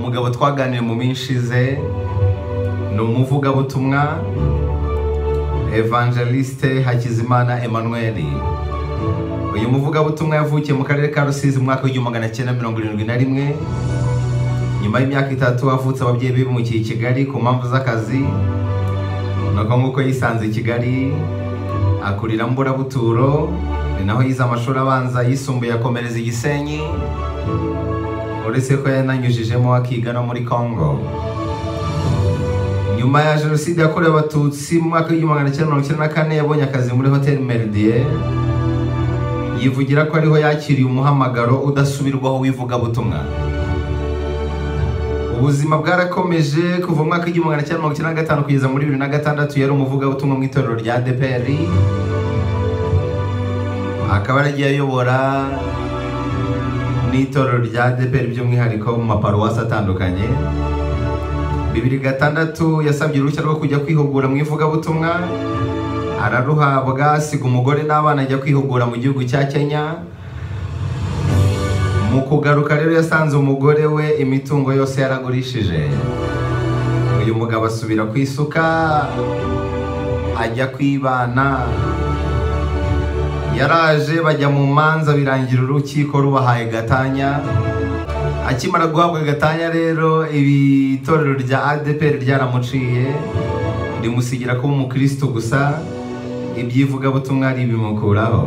mugabo twaganiriye mu minsi ishize ni umuvugabutumwa evangeliste hakizimana emmanuel uyu muvugabutumwa yavukiye mu karere ka rusizi mu mwaka w'igihumbi magana cyenda mirongo irindwi na rimwe nyuma y'imyaka itatu avutse ababyeyi be bimukiye i kigali ku mpamvu z'akazi ni uko nguko yisanze i kigali akurira mburabuturo ni naho yize amashuri abanza yisumbuye akomereza i gisenyi uretse ko yananyujijemo akiga no muri congo nyuma ya jenoside yakorewe abatutsi mu mwaka w'igihumbi magana cyenda mirongo icyenda na kane yabonye akazi muri hoteli meridie yivugira ko ariho yakiriye umuhamagaro udasubirwaho w'ivugabutumwa ubuzima bwarakomeje kuva mu mwaka w'igihumbi magana cyenda mirongo icyenda na gatanu kugeza muri bibiri na gatandatu yari umuvugabutumwa mu itorero rya dpr akaba yaragiye ayobora n'itorero rya dpr by'umwihariko mu maparuwasi atandukanye bibiri gatandatu yasabye uruhushya rwo kujya kwihugura mu ivugabutumwa araruhabwa asiga umugore n'abana ajya kwihugura mu gihugu cya kenya mu kugaruka rero yasanze umugore we imitungo yose yaragurishije uyu mugabo asubira ku isuka ajya kwibana yaraje bajya mu manza birangira urukiko rubahaye gatanya akimara guhabwa gatanya rero ibitorero rya adeperi ryaramuciye rimusigira kuba umukirisitu gusa ibyivugabutumwa ribimukuraho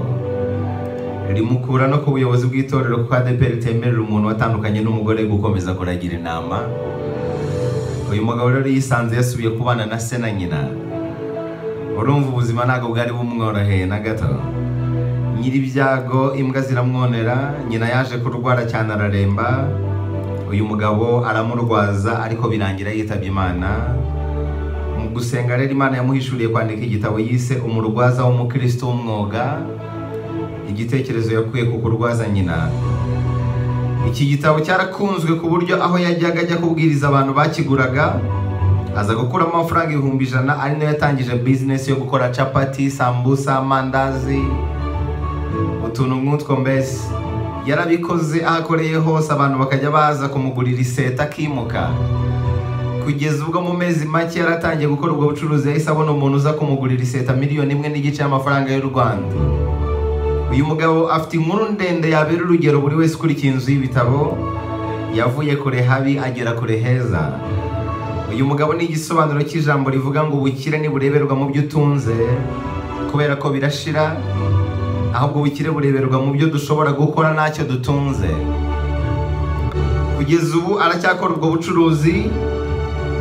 rimukura no ku buyobozi bw'itorero kuko adeperi ritemerera umuntu watandukanye n'umugore gukomeza kuragira inama uyu mugabo rero yisanze yasubiye kubana na se na nyina urumva ubuzima ntabwo bwari bumworoheye na gato nyir'ibyago imbwa ziramwonera nyina yaje kurwara cyane araremba uyu mugabo aramurwaza ariko birangira yitabye imana mu gusenga rero imana yamuhishuriye kwandika igitabo yise umurwaza w'umukristo w'umwuga igitekerezo yakuye ku kurwaza nyina iki gitabo cyarakunzwe ku buryo aho yajyaga ajya kubwiriza abantu bakiguraga aza gukuramo amafaranga ibihumbi ijana ari nayo yatangije bizinesi yo gukora capati sambusa amandazi utuntu nk'utwo mbese yarabikoze aho akoreye hose abantu bakajya baza kumugurira iseta akimuka kugeza ubwo mu mezi make yaratangiye gukora ubwo bucuruzi yahise abona umuntu uza kumugurira iseta miliyoni imwe n'igice y'amafaranga y'u rwanda uyu mugabo afite inkuru ndende yabera urugero buri wese ukurikiye inzu y'ibitabo yavuye kure habi agera kure heza uyu mugabo ni igisobanuro cy'ijambo rivuga ngo ubukire ntibureberwa mu byo utunze kubera ko birashira ahubwo ubukire bureberwa mu byo dushobora gukora ntacyo dutunze kugeza ubu aracyakora ubwo bucuruzi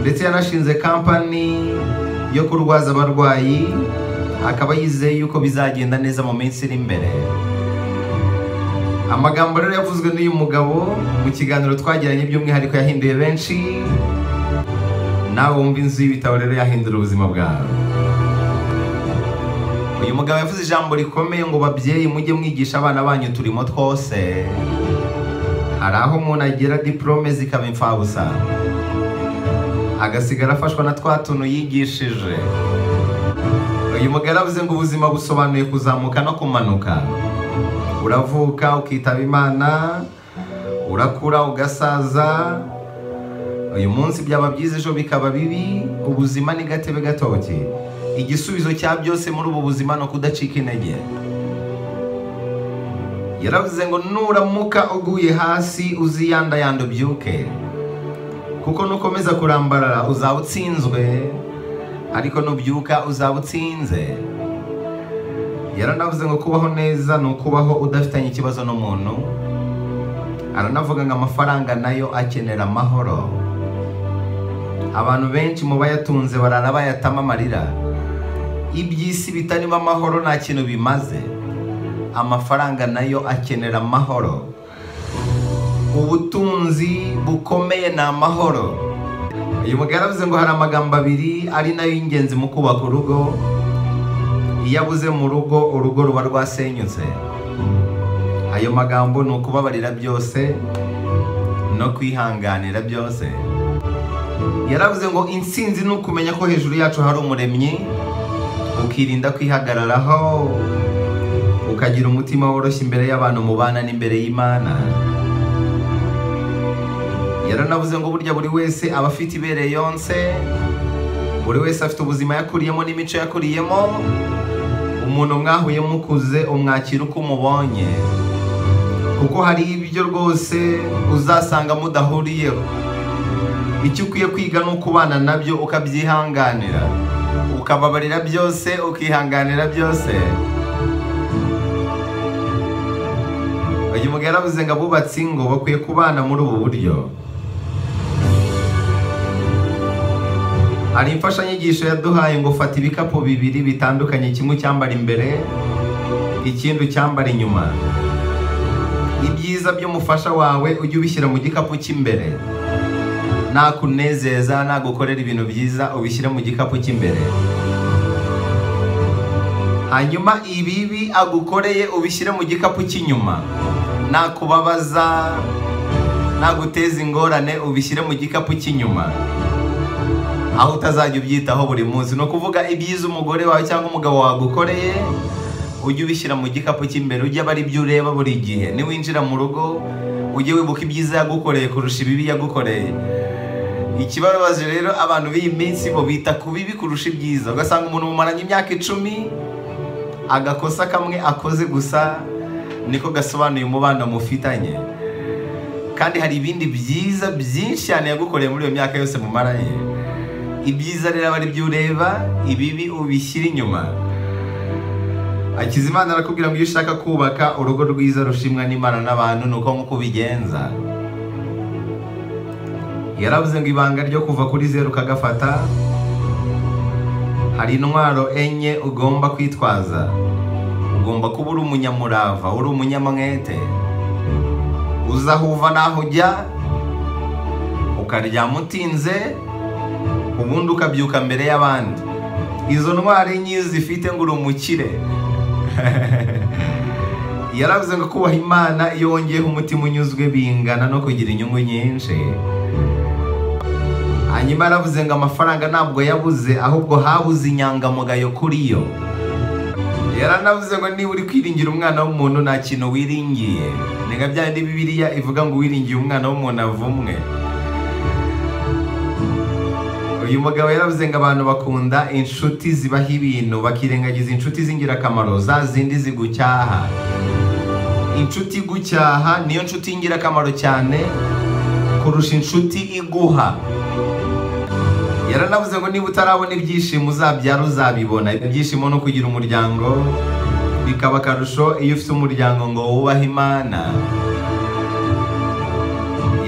ndetse yanashinze kampani yo kurwaza abarwayi akaba yizeye yuko bizagenda neza mu minsi iri imbere amagambo rero yavuzwe n'uyu mugabo mu kiganiro twagiranye by'umwihariko yahinduye benshi nawe wumva inzu y'ibitabo rero yahindura ubuzima bwawe uyu mugabo yavuze ijambo rikomeye ngo babyeyi mujye mwigisha abana banyu turimo twose hari aho umuntu agira diporome zikaba imfabusa agasigara afashwa na twa tuntu yigishije uyu mugabo aravuze ngo ubuzima busobanuye kuzamuka no kumanuka uravuka ukitaba imana urakura ugasaza uyu munsi byaba byiza ejo bikaba bibi ubuzima ni gatebe gatoki igisubizo cya byose muri ubu buzima ni ukudacika intege yaravuze ngo nuramuka uguye hasi uziyandayanda ubyuke kuko nukomeza kurambarara uzaba utsinzwe ariko nubyuka uzaba utsinze yaranavuze ngo kubaho neza ni ukubaho udafitanye ikibazo n'umuntu aranavuga ngo amafaranga nayo akenera amahoro abantu benshi mu bayatunze barara bayatama amarira iby'isi bitarimo amahoro nta kintu bimaze amafaranga nayo akenera amahoro ubutunzi bukomeye ni amahoro uyu mugabo aravuze ngo hari amagambo abiri ari nayo y'ingenzi mu kubaka urugo iyo abuze mu rugo urugo ruba rwasenyutse ayo magambo ni ukubabarira byose no kwihanganira byose yaravuze ngo insinzi ni ukumenya ko hejuru yacu hari umuremyi ukirinda kwihagararaho ukagira umutima woroshye imbere y'abantu mubana n'imbere y'imana yaranavuze ngo burya buri wese aba afite ibere yonse buri wese afite ubuzima yakuriyemo n'imico yakuriyemo umuntu mwahuye mukuze umwakira uko umubonye kuko hari ibyo rwose uzasanga mudahuriyeho icyo ukwiye kwiga ni ukubana nabyo ukabyihanganira ukababarira byose ukihanganira byose uyu mugabo yaravuze ngo abubatsi ngo bakwiye kubana muri ubu buryo hari imfashanyigisho yaduhaye ngo fata ibikapu bibiri bitandukanye kimwe cyambara imbere ikindi ucyambara inyuma ibyiza by'umufasha wawe ujye ubishyira mu gikapu cy'imbere nakunezeza nagukorera ibintu byiza ubishyire mu gikapu cy'imbere hanyuma ibibi agukoreye ubishyire mu gikapu cy'inyuma nakubabaza naguteza ingorane ubishyire mu gikapu cy'inyuma aho utazajya ubyitaho buri munsi ni ukuvuga ibyiza umugore wawe cyangwa umugabo wagukoreye ujye ubishyira mu gikapu cy'imbere ujye aba ari byo ureba buri gihe niwinjira mu rugo ujye wibuka ibyiza yagukoreye kurusha ibibi yagukoreye ikibabaje rero abantu b'iyi minsi bo bita ku bibi kurusha ibyiza ugasanga umuntu mumaranye imyaka icumi agakosa kamwe akoze gusa niko gasobanuye umubano mufitanye kandi hari ibindi byiza byinshi cyane yagukoreye muri iyo myaka yose mumaranye ibyiza rero aba ari byo ureba ibibi ubishyira inyuma Hakizimana arakubwira ngo iyo ushaka kubaka urugo rwiza rushimwa n'Imana n'abantu ni uko nk'uko ubigenza yaravuze ngo ibanga ryo kuva kuri zeru ukagafata hari intwaro enye ugomba kwitwaza ugomba kuba uri umunyamurava uri umunyamwete uzahuva naho ujya ukaryama utinze ubundi ukabyuka mbere y'abandi izo ntwaro enye zifite ngo uri umukire yaravuze ngo kubaha imana iyo wongeyeho umutima unyuzwe bingana no kugira inyungu nyinshi hanyuma yaravuze ngo amafaranga ntabwo yabuze ahubwo habuze inyangamugayo kuri yo yaranavuze ngo niba uri kwiringira umwana w'umuntu nta kintu wiringiye ni nka bya bindi bibiriya ivuga ngo wiringiye umwana w'umuntu avumwe uyu mugabo yaravuze ngo abantu bakunda inshuti zibaha ibintu bakirengagiza inshuti z'ingirakamaro za zindi zigucyaha inshuti igucyaha niyo nshuti y'ingirakamaro cyane kurusha inshuti iguha yaranavuze ngo niba utarabona ibyishimo uzabyara uzabibona ibyishimo no kugira umuryango bikaba akarusho iyo ufite umuryango ngo wubahe imana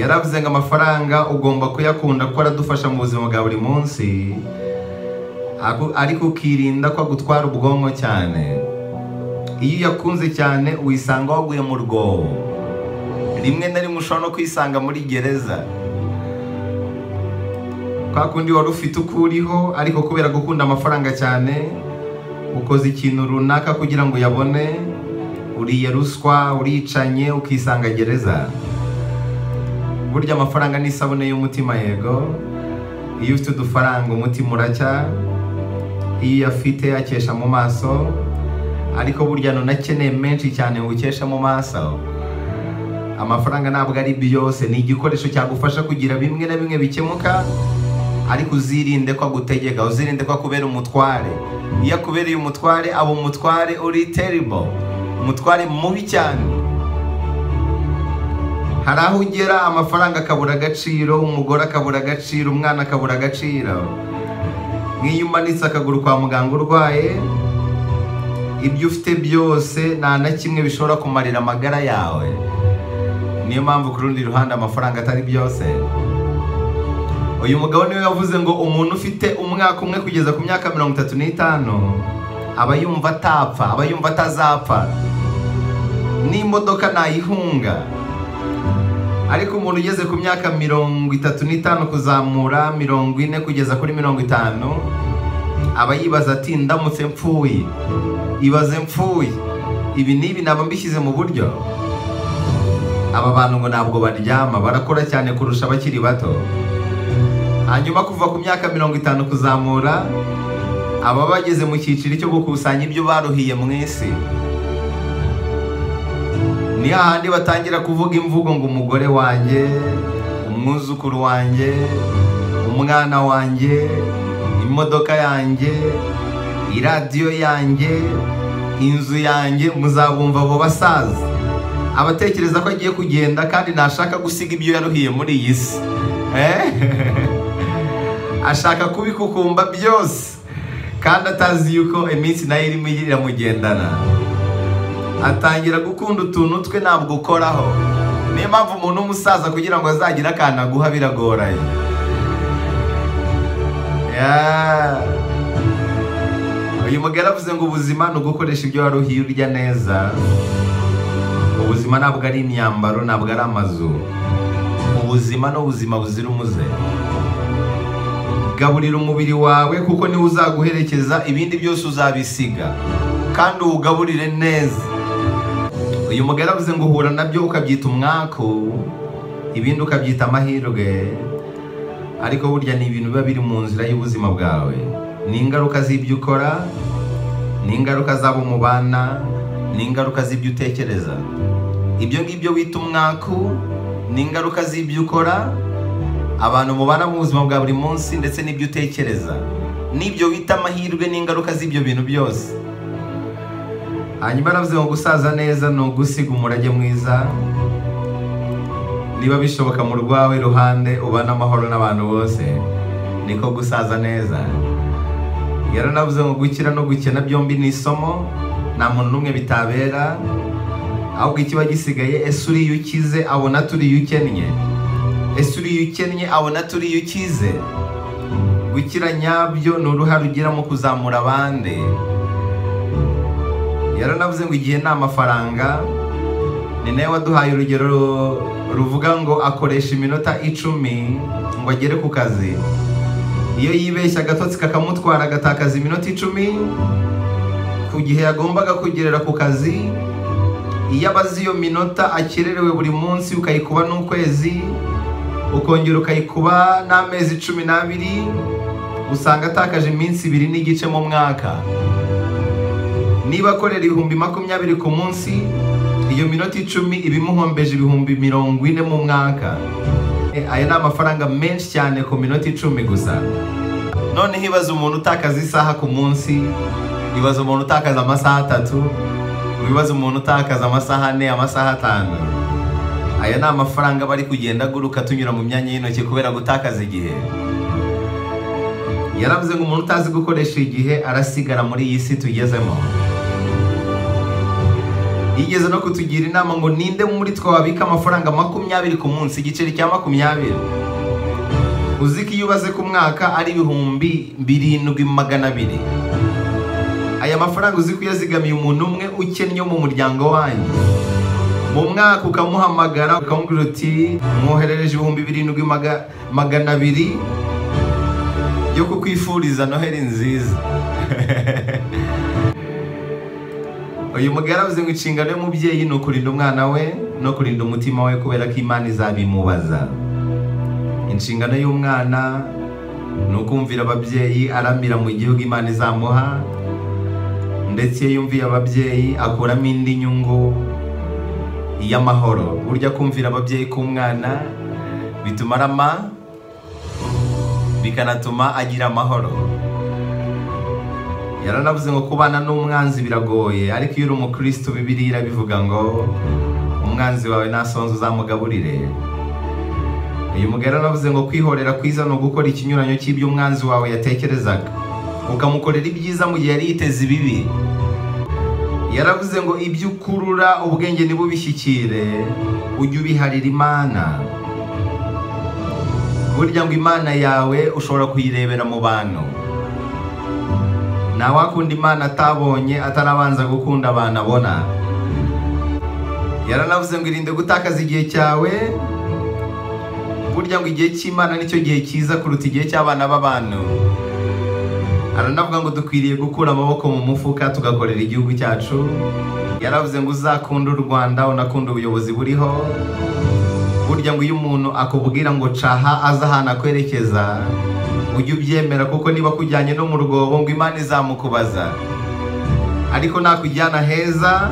yaravuze ngo amafaranga ugomba kuyakunda kuko aradufasha mu buzima bwa buri munsi ariko ukirinda ko agutwara ubwonko cyane iyo uyakunze cyane wisanga waguye mu rwobo rimwe na rimwe ushobora no kwisanga muri gereza kwa kundi wari ufite uko uriho ariko kubera gukunda amafaranga cyane ukoze ikintu runaka kugira ngo uyabone uriye ruswa uricanye ukisanga gereza burya amafaranga ni isabune y'umutima yego iyo ufite udufaranga umutima uracya iyo uyafite akesha mu maso ariko burya ntunakeneye menshi cyane ngo ukeshe mu maso amafaranga ntabwo ari byose ni igikoresho cyagufasha kugira bimwe na bimwe bikemuka ariko uzirinde ko agutegeka uzirinde ko akubera umutware iyo akubereye umutware aba umutware uri terrible umutware mubi cyane hari aho ugera amafaranga akabura agaciro umugore akabura agaciro umwana akabura agaciro nk'iyo umanitse akaguru kwa muganga urwaye ibyo ufite byose nta na kimwe bishobora kumarira amagara yawe niyo mpamvu ku rundi ruhande amafaranga atari byose uyu mugabo niwe yavuze ngo umuntu ufite umwaka umwe kugeza ku myaka mirongo itatu n'itanu aba yumva atapfa aba yumva atazapfa n'imodoka ntayihunga ariko umuntu ugeze ku myaka mirongo itatu n'itanu kuzamura mirongo ine kugeza kuri mirongo itanu aba yibaza ati ndamutse mpfuye ibaze mpfuye ibi n'ibi naba mbishyize mu buryo aba bantu ngo ntabwo baryama barakora cyane kurusha abakiri bato hanyuma kuva ku myaka mirongo itanu kuzamura aba bageze mu cyiciro cyo gukusanya ibyo baruhiye mu isi ni hahandi batangira kuvuga imvugo ngo umugore wanjye umwuzukuru wanjye umwana wanjye imodoka yanjye iradiyo yanjye inzu yanjye muzabumva abo basaza abatekereza ko agiye kugenda kandi ntashaka gusiga ibyo yaruhiye muri iyi si ashaka kubikukumba byose kandi atazi yuko iminsi nayo irimo iramugendana atangira gukunda utuntu twe ntabwo ukoraho niyo mpamvu umuntu w'umusaza kugira ngo azagire akantu aguha biragoranye Yeah. uyu mugore avuze ngo ubuzima ni ugukoresha ibyo waruhiye urya neza ubuzima ntabwo ari imyambaro ntabwo ari amazu ubuzima ni ubuzima buzira umuze gaburira umubiri wawe kuko niwe uzaguherekeza ibindi byose uzabisiga kandi uwugaburire neza uyu mugore avuze ngo uhura nabyo ukabyita umwaku ibindi ukabyita amahirwe ariko burya ni ibintu biba biri mu nzira y'ubuzima bwawe ni ingaruka z'ibyo ukora ni ingaruka z'abo mubana ni ingaruka z'ibyo utekereza ibyo ngibyo wita umwaku ni ingaruka z'ibyo ukora abantu mubana mu buzima bwa buri munsi ndetse n'ibyo utekereza n'ibyo wita amahirwe n'ingaruka z'ibyo bintu byose hanyuma aravuze ngo gusaza neza ni ugusiga umurage mwiza niba bishoboka mu rwawe ruhande ubana amahoro n'abantu bose niko gusaza neza yaranavuze ngo gukira no gukena byombi ni isomo nta muntu n'umwe bitabera ahubwo ikiba gisigaye ese uriyo ukize abona turiyo ukennye ese uriyo ukennye abona turiyo ukize gukira nyabyo ni uruhare ugira mu kuzamura abandi yaranavuze ngo igihe ni amafaranga ni nawe waduhaye urugero ruvuga ngo akoresha iminota icumi ngo agere ku kazi iyo yibeshya agatotsi kakamutwara agatakaza iminota icumi ku gihe yagombaga kugerera ku kazi iyo abaze iyo minota akererewe buri munsi ukayikuba n'ukwezi ukongera ukayikuba n'amezi cumi n'abiri usanga atakaje iminsi ibiri n'igice mu mwaka niba akorera ibihumbi makumyabiri ku munsi iyo minota icumi iba imuhombeje ibihumbi mirongo ine mu mwaka E, aya ni amafaranga menshi cyane ku minota icumi gusa noneho ibaza umuntu utakaza isaha ku munsi ibaza umuntu utakaza amasaha atatu wibaza umuntu utakaza amasaha ane amasaha atanu aya ni amafaranga bari kugenda aguruka tunyura mu myanya y'intoki kubera gutakaza igihe yaravuze ngo umuntu utazi gukoresha igihe arasigara muri iyi si tugezemo yigeze no kutugira inama ngo ninde muri twe wabika amafaranga makumyabiri ku munsi igiceri cya makumyabiri uzi ko iyo ubaze ku mwaka ari ibihumbi birindwi magana abiri aya mafaranga uzi ko yazigamiye umuntu umwe ukennye mu muryango wanyu mu mwaka ukamuhamagara ukamubwira uti mwoherereje ibihumbi birindwi maga- magana abiri yo kukwifuriza noheli nziza uyu mugore aravuze ngo inshingano y'umubyeyi ni ukurinda umwana we no kurinda umutima we kubera ko imana izabimubaza inshingano y'umwana ni ukumvira ababyeyi aramira mu gihugu imana izamuha ndetse iyo yumviye ababyeyi akuramo indi nyungu y'amahoro burya kumvira ababyeyi k'umwana bituma arama bikanatuma agira amahoro yaranavuze ngo kubana n'umwanzi biragoye ariko iyo uri umukristo bibiri irabivuga ngo umwanzi wawe ntasonze uzamugaburire uyu mugore yaravuze ngo kwihorera kwiza ni ugukora ikinyuranyo cy'ibyo umwanzi wawe yatekerezaga ukamukorera ibyiza mu gihe yari yiteze ibibi yaravuze ngo ibyo ukurura ubwenge ntibubishyikire ujye ubiharira imana burya ngo imana yawe ushobora kuyirebera mu bantu ntawakunda imana atabonye atarabanza gukunda abantu abona yaranavuze ngo irinde gutakaza igihe cyawe burya ngo igihe cy'imana nicyo gihe cyiza kuruta igihe cy'abana b'abantu aranavuga ngo dukwiriye gukura amaboko mu mufuka tugakorera igihugu cyacu yaravuze ngo uzakunde u rwanda unakunde ubuyobozi buriho burya ngo iyo umuntu akubwira ngo caha aza ahantu akwerekeza ujye ubyemera kuko niba kujyanye no mu rwobo ngo imana izamukubaza ariko nakujyana heza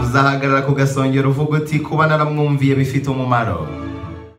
uzahagarara ku gasongero uvuga uti kuba naramwumviye bifite umumaro